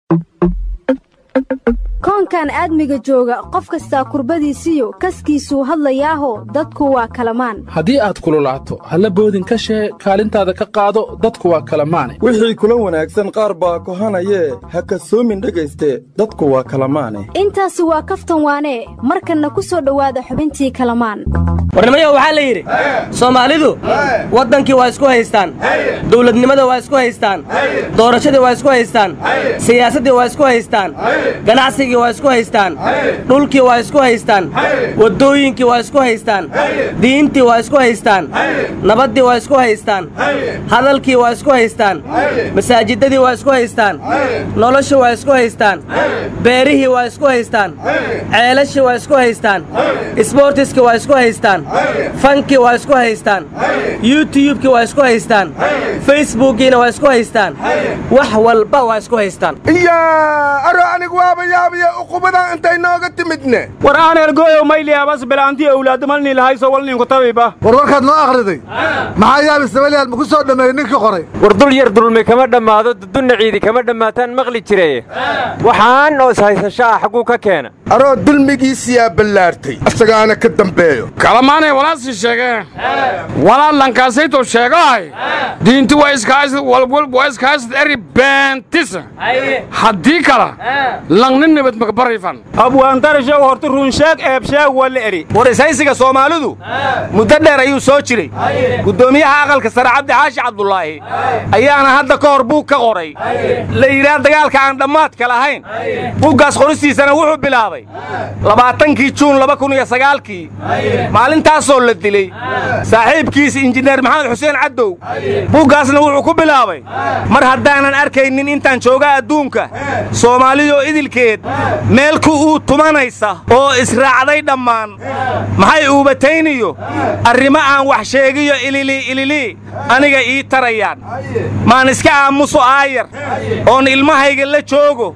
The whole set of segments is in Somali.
koonkan aadmiga jooga qof kastaa kurbadiisiyo kaskiisuu hadlayaaho dadku waa kalamaan haddii aad kululaato halla boodin ka shee kaalintaada ka qaado dadku waa kalamaane wixii kula wanaagsan qaar baa kohanayee ha kasoomin dhegayste dadku waa kalamaane intaasi waa kaftan waanee markanna ku soo dhowaada xubintii kalamaan warnimayo waxaa la yidhi soomaalidu waddankii waa isku haystaan dawladnimada waa isku haystaan doorashadii waa isku haystaan siyaasaddii waa isku haystaan ganacsigii waa isku haystaan dhulkii waa isku haystaan waddooyinkii waa isku haystaan diintii waa isku haystaan nabaddii waa isku haystaan hadalkii waa isku haystaan masaajidadii waa isku haystaan noloshii waa isku haystaan beerihii waa isku haystaan ceelashii waa isku haystaan isboortiskii waa isku haystaan fankii waa isku haystaan yutubkii waa isku haystaan facebookiina waa isku haystaan wax walba waa isku haystaan iyaa aro anigu waaba yaabiya uqubadan intay nooga timidne war aan ergooyow mayliyaabas bilaantii owlaadda malnii lahayso walniinku tabiba war warkaad noo akhriday maxaa yaabi sabaliyaal ma ku soo dhammeeyey ninkii qoray war dul yar dulmi kama dhammaado dudunna ciidi kama dhammaataan maqli jiraye waxaan oo ishaysasho ah xagguu ka keena aroo dulmigiisiyaa ballaartay asagaana ka dambeeyo kalamaanay walaasii sheegeen walaalankaasaytuu sheegahay diinti waa iskahaysad walwalb waa iskahaysad eri beentisa haddii kala langnin nabad makabarayfan abwaantarashow horta runsheeg eebsheeg walla eri war ishaysiga soomaalidu muddo dheer ayuu soo jiray guddoomiyaha aqalka sare cabdi xaashi cabdulaahi ayaana hadda ka hor buug ka qoray la yidhaah dagaalka aan dhammaadka lahayn buuggaas qoristiisana wuxuu bilaabay labaatankii juun laba kun iyo sagaalkii maalintaasoo la dilay saaxiibkiis injineer maxamed xuseen caddow buuggaasna wuxuu ku bilaabay mar haddaanan arkaynin intaan jooga adduunka soomaaliyoo idilkeed meelku uu tumanaysa oo israacday dhammaan maxay uubatayniyo arrimo aan wax sheegiyo ililii ililii aniga ii tarayaan maan iska aamuso aayar oon ilmahayga la joogo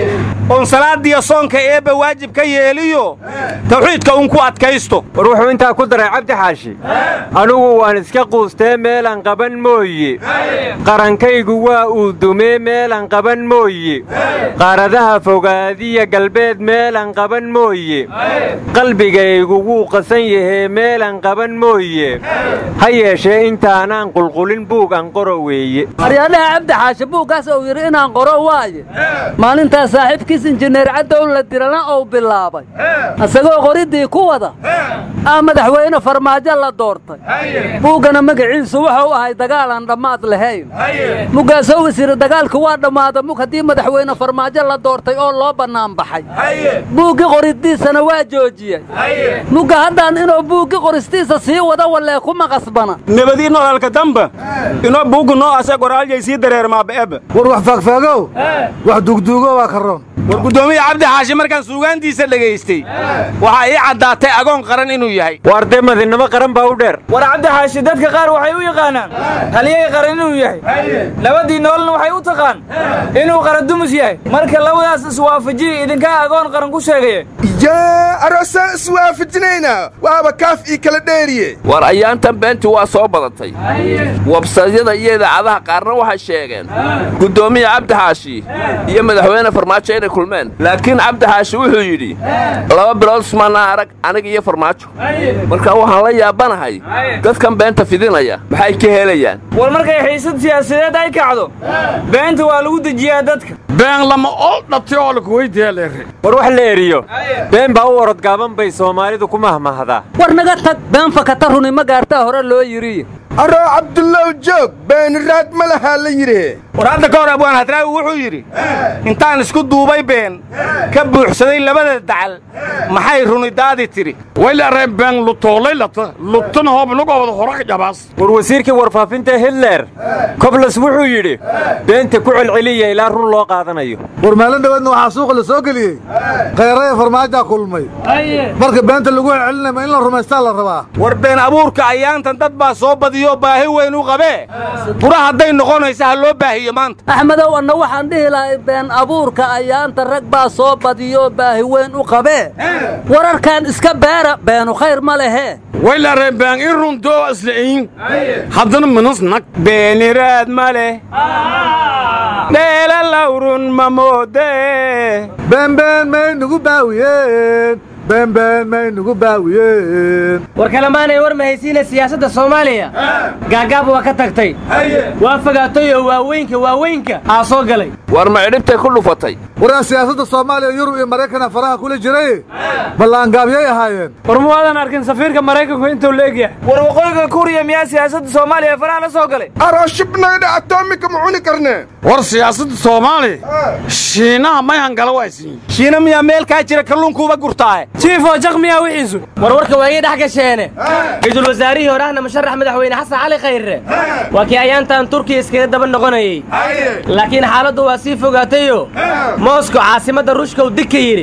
oon salaaddiyo soonka eebba waajib ka yeeliyo tawxiidka uun ku adkaysto war wuxuu intaa ku daray cabdi xaashi anugu waan iska quustee meelan qaban mooye qarankaygu waa uu dumee meelan qaban mooye qaaradaha fogaadiya galbeed meelan qaban mooye qalbigaygu wuu qasan yahee meelan qaban mooye ha yeeshee intaanaan qulqulin buug aan qoro weeye aryaadhaha cabdi xaashi buuggaas uu yidhi inaan qoro waaye maalintaas saaxiibkiis injineer caddow la dirana uu bilaabay isagoo qoriddii ku wada aa madaxweyne farmaajo la doortay buuggana magaciisu wuxuu ahay dagaalaan dhammaad lahayn muggaasoo wasiire dagaalku waa dhammaada mug haddii madaxweyne farmaajo la doortay oo loo bannaan baxay buuggii qoriddiisana waa joojiyey mugga haddaan inuu buuggii qoristiisa sii wada wallee kuma qasbana nabadii nololka damba inoo buuggu noo ase qoraalyay sii dareermaabaeba war wax faagfaagow wax dugduugo waa karoon war guddoomiya cabdi xaashi markaan suugaantiisa dhegaystay waxaa ii caddaatay agoon qaran inuu yahay waar dee madinnimo qaran baa u dheer war cabdi xaashi dadka qaar waxay u yaqaanaan halyay qaran inuu yahay labadii noolna waxay u taqaan inuu qarandumus yahay marka labadaas iswaafajiya idinkaa agoon qaran ku sheegaya yaa aroosaan iswaafajinaynaa waaba kaaf ii kala dheeriye war ayaantan beentii waa soo badatay websaydyada iyo idaacadaha qaarna waxay sheegeen guddoomiya cabdi xaashi iyo madaxweyne farmaajo inay kulmeen laakiin cabdi xaashi wuxuu yidhi laba bilood ismaanaa arag aniga iyo farmaajo marka waxaan la yaabanahay dadkan beenta fidinaya maxay ka helayaan war markay xiisad siyaasadeed ay kacdo beenta waa lagu dejiyaa dadka been lama oo dhatay oo lakuweydiyaaleere war wax la eriyo been baa u orod gaaban bay soomaalidu ku mahmahdaa war naga tag been fakata runi ma gaartaa hore loo yidhi aroo cabdullow joog beeniraad ma lahaa la yidhi war hadda ka hor abwaan hadraawi wuxuu yidhi intaan isku duubay been ka buuxsaday labada dacal maxay runidaadii tidhi waylaree been lutoolay lata lutana hoobnugooda hora jabaas war wasiirkii warfaafinta hitler koblas wuxuu yidhi beenta ku celceliya ilaa run loo qaadanayo war maalin dhaweedna waxaa suuqa la soo geliyey khayraya farmaajaa kulmay marka beenta lagu celcelinaya ma in la rumaystaa la rabaa war been abuurka ayaantan dad baa soo badiyoo baahi weyn u qabee bura hadday noqonaysa ha loo baahiyo iyo maanta axmedow anna waxaan dhihi lahay been abuurka ayaanta rag baa soo badiyoo baahi weyn u qabee wararkan iska beera beenu khayr ma lehe waylaareen baan in runtoo isla'in haddana minas nag beeniraad ma leh dheela lawrun ma moodee beenbeen may nugu baawiyeen beenbeen may nugu baawiyeen war kalemaanay war mahaysiina siyaasadda soomaaliya gaagaab waa ka tagtay waa fogaatay oo waaweynka waaweynka aa soo galay war ma cidhibtay ku dhufatay waraa siyaasadda soomaaliya yurub iyo maraykana faraha kula jiray ballaangaabyay ahaayeen war muwaadan arkin safiirka maraykanku intuu la egyahay war waqooyiga kuuriya miyaa siyaasadda soomaaliya faraha la soo galay arooshibnaydha atomika ma cuni karnee war siyaasadda soomaaliya shiinaha may hangala waysiin shiina miyaa meel kaa jira kalluunkuuba gurtaahe jiifoo jaq miyaa wixiisu war warka waa ii dhex gasheene ra-iisul wasaarihii hore ahna musharax madaxweyne xasan cali khayre waa kii ayaantan turkiya iskaga daba noqonayey laakiin xaaladdu waa sii fogaatayo moosko caasimadda ruushka uu dig ka yidhi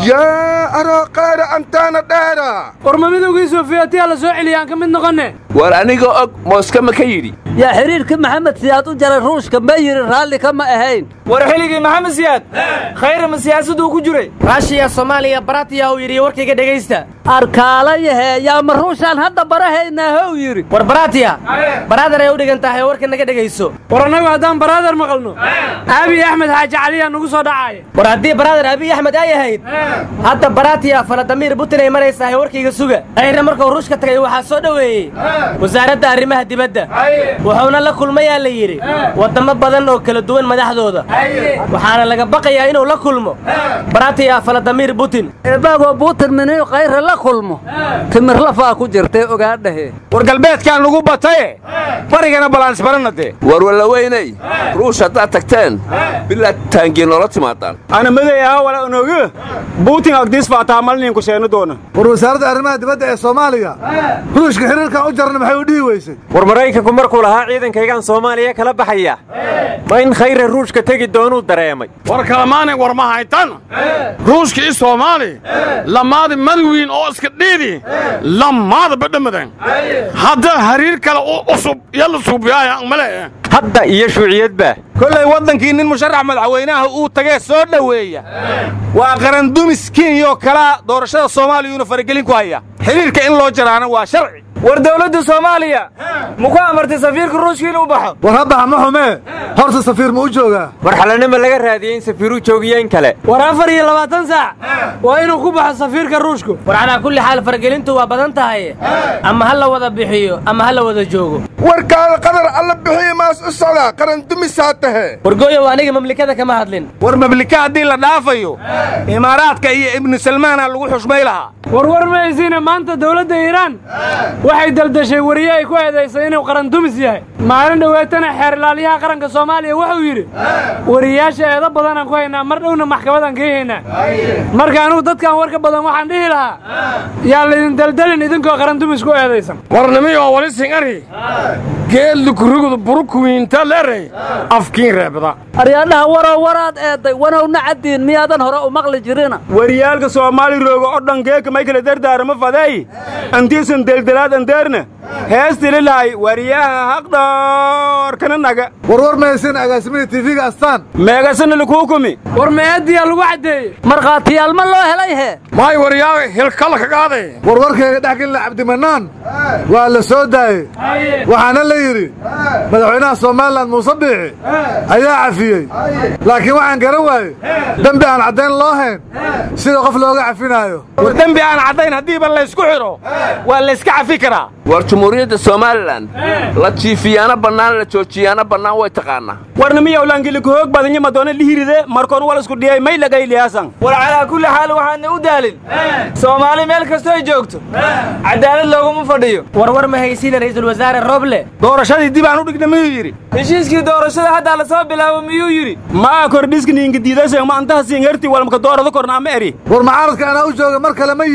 yaa aroo qaara antaana dheera war ma midowgii sofiyaatiya la soo celiya aan ka mid noqonne war anigoo og mooska ma ka yidhi yaa xidhiirka maxamed siyaad u jaray ruushka ma yidhi raalli kama ahayn war xilligii maxamed siyaad khayra ma siyaasaduu ku jiray raashiya soomaaliya baratiya uu yidhi warkayga dhegaysta arkaalayahe yaa ma ruushaan hadda barahaynaa how yidhi war baratiya baraadar ay u dhigan tahay warka naga dhegayso war annagu haddaan baraadar maqalno aabiy axmed xaaji caliyaa nugu soo dhacaaya war haddii baraadar abiy axmed ay ahayd hadda baratiya faladamiir butin ay maraysahay warkayga suga khayre markuu ruushka tagay waxaa soo dhoweeyey wasaaradda arrimaha dibadda wuxuuna la kulmayaa la yidhi waddamo badan oo kala duwan madaxdooda waxaana laga baqayaa inuu la kulmo baratiya faladamiir butin eebagoo buutin miniyu khayre la kulmo timir lafaa ku jirtay ogaadhahe war galbeedkaan nugu bataye barigana balaansbarana dee war walla weynay ruush haddaad tagteen bilaa taangiin noola timaadaan ana maday aha wala onogu buutin agdiis faataa malninku sheeno doona war wasaaradda arrimaha dibadda ee soomaaliya ruushka xiriirkan u jarna maxay u dhihi weysay war maraykanku markuu lahaa ciidankaygaan soomaaliya kala baxaya ma in khayre ruushka tegi doonuu dareemay war kalamaanay war ma haytan ruushka i soomaali lamaadi madwiin oo iska dhiidi lamaada badhamadan hadda hariir kale u cusub yalla suubiyaaya male hadda iyo shuuciyadba kollay waddankii nin musharax madaxweynaha uu tagee soo dhoweeya waa qarandumis kenyoo kalaa doorashada soomaaliyuuna faragelin ku haya xidhiirka in loo jaraana waa sharci war dawladda soomaaliya muku amartay safiirka ruushka inuu baxo war ha baxa ma xumee horta safiir ma u joogaa war xalanima laga raadiyey in safiiruu joogiyeen kale war afar iyo labaatan saac waa inuu ku baxo safiirka ruushku war calaa kulli xaal faragelintu waa badan tahay ama ha la wada bixiyo ama ha la wada joogo warkaada qadar alla bixiya maas u socdaa qaran dumisaa tahe wargooyow aniga mamlikada kama hadlin war mamlika haddii la dhaafayo imaaraadka iyo ibnu salmaana lagu xushmay lahaa war war ma haysiine maanta dawladda iiraan waxay daldashay wariye ay ku eedaysay inuu qarandumis yahay maalin dhoweetana xeer ilaaliyaha qaranka soomaaliya wuxuu yidhi wariyayaasha eedo badanaan ku haynaa mar dhowna maxkamadaan kay haynaa marka anugu dadkan warka badan waxaan dhihi lahaa yaa laydin daldalin idinkoo qarandumis ku eedaysan warnimiyo wali singari geeldu kurigudu burukuwiinta leerey afkiin reebda aryaadhaha warow waraad eedday wanowna caddiin miyaadan hore u maqli jirina wariyaalka soomaali rooga o dhan geeka may kala dardaarama faday antiisan deldelaad andeerna heestililahay wariyaha haqdhoorkana naga warwar mahaysin agaasimihii tiifiga astaan meegasana lakuukumi war meediyaa lagu caddeeyey markhaatiyaal ma loo helay he maay wariyaaga hilkala ka qaaday warwarkayga dhexgelina cabdimanaan waa la soo daayey waxaana la yidhi madaxweynaha somalilan muuse biixi ayaa cafiyey laakiin waxaan garan waaye dembi aan caddayn loo hayn sida qof looga cafinaayo war dembi aan caddayn haddiiba laysku xidho waa layska cafi karaa war jumhuuriyadda somalilan la jiifiyaana bannaan la joojiyaana bannaan way taqaannaa warnimiyow laangili kuhoog badanya madoona lihiride markoon wal isku dhiyay may lagayliyaasan war calaa kulli xaal waxaadna u daalin soomaali meel kastoo ay joogto cadaalad looguma fadhiyo warwar ma haysiina ra'iisul wasaare roble doorashadii dib aan u dhigna miyuu yidhi heshiiskii doorashada haddaa la soo bilaabo miyuu yidhi maa kordhiskiniinka diidaseen ma antaha siingerti walmaka doorada korna ama eri war mucaaradka anaa u jooga mar kale ma yidhi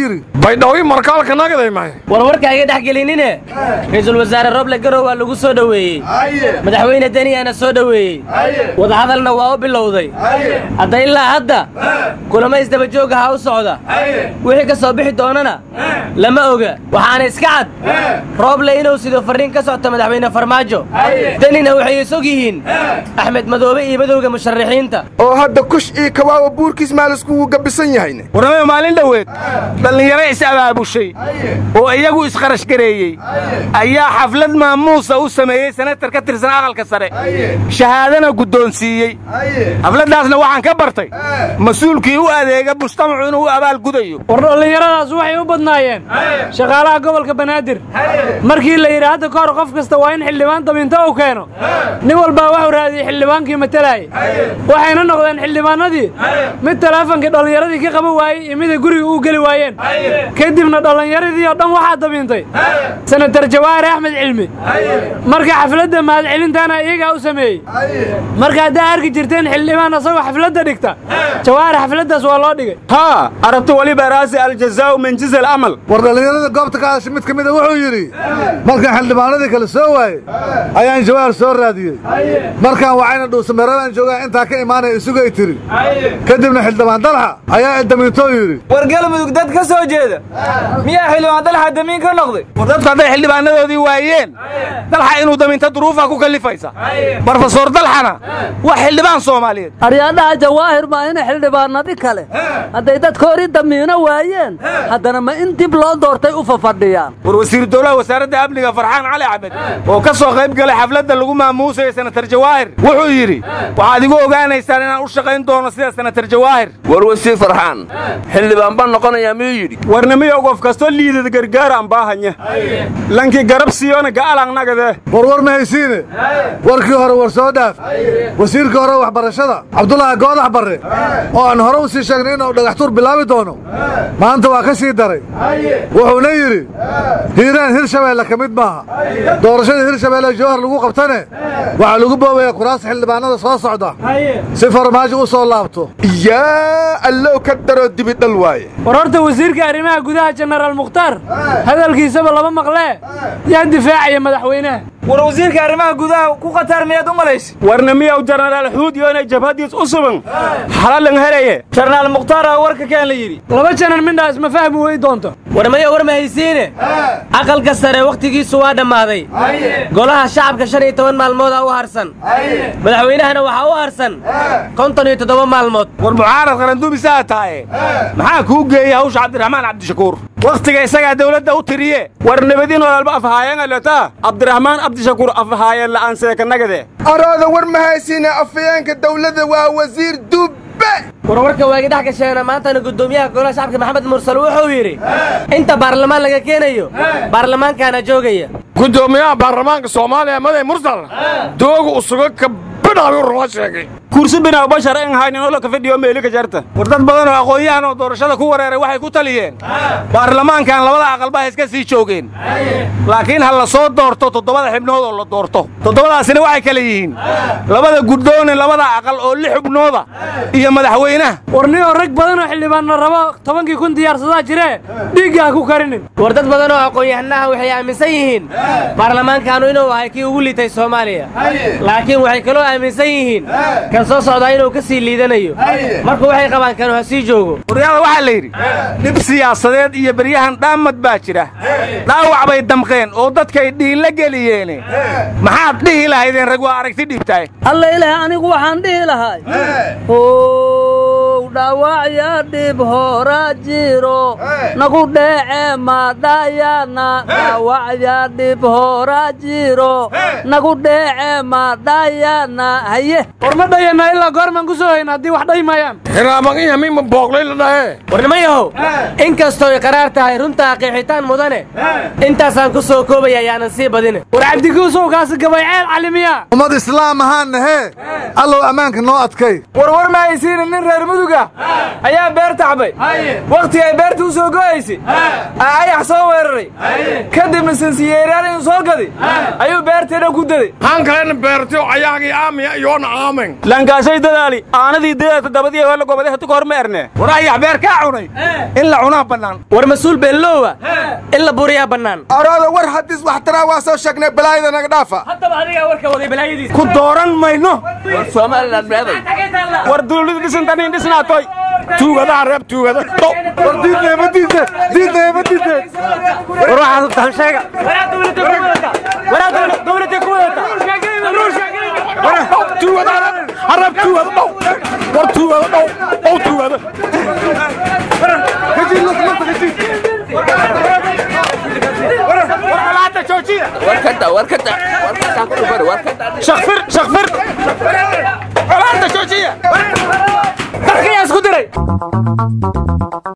baydhawii markaalka nagaday mahay war warka iga dhex gelinine ra'iisul wasaare roble garow waa lagu soo dhoweeyey madaxweyne deniyaana soo dhoweeyey wadahadalna waa u bilowday hadda ilaa hadda kulamo isdabajooga ha u socda wixii ka soo bixi doonana lama oga waxaana iska cad rooble inuu sido farriin ka socto madaxweyne farmaajo denina waxay isog yihiin axmed madoobe iyo madowga musharaxiinta oo hadda kush iyo kabaawa buurkiis maaliskugu gabisan yahayne warnamada maalin dhoweed dhallinyaro is-abaabushay oo iyagu isqarashgareeyey ayaa xaflad maamuusa u sameeyey senatar ka tirsan aqalka sare shahaadana guddoonsiiyey xafladdaasna waxaan ka bartay mas-uulkii u adeega mujtamacu inuu u abaalgudayo war dhallinyaradaas waxay u badnaayeen shaqaalaha gobolka banaadir markii la yidhi hadda ka hor qof kasta waa in xildhibaan daminto uu keeno nin walbaa waxuu raadiyey xildhibaankii matalaayay waxayna noqdeen xildhibaanadii mid talaafonkii dhallinyaradii ka qaban waayey iyo miday guriga u geli waayeen kadibna dhallinyaradii oo dhan waxaa damiintay senatar jawaahir axmed cilmi marka xafladda mahadcelintaana iyagaa u sameeyey marka haddaa arki jirteen xildhibaan asagoo xafladda dhigta jawaahir xafladdaas waa loo dhigay haa arabta weliba raasi aljazaa'u min jinsi alamal war dhallinyarada goobta ka hadashay mid ka mida wuxuu yidhi markaan xildhibaanadii kale soo waayey ayaan jawaahir soo raadiyey markaan wacayna dhuusameerabaan joogaa intaa ka imaanaya isugay tiri kadibna xildhibaan dalxa ayaa idamiintoo yidhi war galmudug dad ka soo jeeda miyaa xildhibaan dalxa damiin ka noqday war dadku hadday xildhibaanadoodii waayeen dalxa inuu daminto duruufaa ku kallifaysa brofesor dalxana waa xildhibaan soomaaliyeed aryaadhaha jawaahir maa ina xildhibaanadi kale hadday dadkoodii damiino waayeen haddana ma in dib loo doortay u fafadhiyaan war wasiiru dowlaha wasaaradda amniga farxaan cali axmed oo ka soo qayb galay xafladda lagu maamuusayo senatar jawaahir wuxuu yidhi waxaad igu ogaanaysaan inaan u shaqayn doono sida senatar jawaahir war wasiir farxaan xildhibaan baan noqonayaa miyuu yidhi warnimiyo qof kastoo liidad gargaara ambaahanya lankii garab siiyona ga'alangnagade warwar ma haysiine warkii hore war soo dhaaf wasiirkii hore waxbarashada cabdulaahi goodax barre oo aan hore u sii sheegnay inuu dhagaxtuur bilaabi doono maanta waa ka sii daray wuxuuna yidhi hiiraan hirshabeelle ka mid maaha doorashada hirshabeelle jawhar lagu qabtane waxaa lagu boobaya kuraasta xildhibaanada soo socda si farmaajo u soo laabto yaa allow ka daroo dibidhal waaye war horta wasiirka arrimaha gudaha jenaraal mukhtaar hadalkiisaba lama maqlee yaa difaacaya madaxweynaha war wasiirka arrimaha gudaha ku khatar miyaad u malaysa warnimiyow jenaraal xuudiyo inay jabhadiis u suban xalalan helaye jenaraal mukhtaara warka keen la yidhi laba janan mindhaas ma fahmi wey doonto war maya war ma haysiine aqalka sare wakhtigiisu waa dhammaaday golaha shacabka shan iyo toban maalmoodaa u harsan madaxweynahana waxaa u harsan konton iyo toddoba maalmood war mucaarad qaranduumisaa tahaye maxaa kuu geeyey hawsha cabdiraxmaan cabdishakuur wakhtiga isagaa dawladda u tiriye war nabadin walaalba afhaayangaleta cabdiraxmaan cabdishakuur afhaayan la'aan seekanagade arooda war ma haysiine afayeenka dawladda waa wasiir dubbe warwarka waagi dhex gasheena maantana guddoomiyaha golaha shacabka maxamed mursal wuxuu yidhi inta baarlamaan laga keenayo baarlamaankaana joogaya guddoomiyaha baarlamaanka soomaaliya maday mursal dooga usuga ka bidhaabi ruma sheegay kursi binaaw bashar en haynin oo la ka fadhiyo meeli ka jarta war dad badan oo aqoon-yahan oo doorashada ku wareeray waxay ku taliyeen baarlamaankan labada aqalba ha iska sii joogeen laakiin ha la soo doorto toddobada xibnood oo la doorto toddobadaasina waxay kale yihiin labada guddoone labada aqal oo lix xubnooda iyo madaxweynaha war niyoo rag badan oo xildhibaanna rabo tobankii kun diyaarsadaa jiree dhiigga ha ku karinin war dad badan oo aqoon-yahanaha waxay aaminsan yihiin baarlamaankaanu inuu ahay kii ugu liitay soomaaliya laakiin waxay kaloo aaminsan yihiin kan soo socdaa inuu ka sii liidanayo marka waxay qabaan kanu ha sii joogo waryaada waxaa la yidhi dhib siyaasadeed iyo beryahan dhaamad baa jira dhaawac bay damqeen oo dadkay dhiinla geliyeene maxaad dhihi lahaydeen rag waa aragti dhiibtaay alla ilaah anigu waxaan dhihi lahay ow dhaawacya dhib hora jiro nagu dheece madhayana dhaawacya dhib hora jiro nagu dheece madhayana haye war ma dhayana ilaa goormaan ku soo hayna haddii wax dhaymayaan hiraaban iyo mima booqlay la dhahe warnimayahow inkastoo ay qaraar tahay runtaa qiixitaan mudane intaasaan ku soo koobaya ayaanan sii badine war cabdikuusow kaasi gabayceel calimiya ummad islaam ahaan nahee allow ammaanka noo adkay war war ma haysiina nin reer muduga ayaa beer tacbay wakhti ay beerta u soo go'aysay aa ayax soo weeraray kadibna sansiyeeryaal inuu soo gaday ayuu beerteedha ku daday han kalena beertay oo ayaagii aamiya iyoona aamen lankaasay dadaali aanadii deeda dabadii hoola gobade hatu kahor ma erne war ayax beer kaa cunay in la cunaa bannaan war mas-uul beelloowa in la buriyaa bannaan arooda war haddis wax taraa waa soo sheegnay balaayada naga dhaafa haddaba adigaa warka waday balaayadiisa ku dooran mayno war somalilan meeday war dawladu dhisantaniin dhisnaatoy tuugadaha reeb tuugada war diidneema diideen diidneema diideen war waxaad tahan sheega dowladda ku wadata harab tuugada dhow war tuugada dhow dhow tuugada war ka da war ka da war ka da ku dhufan war ka da shakfir shakfir colaadda joojiya darkayaa isku diray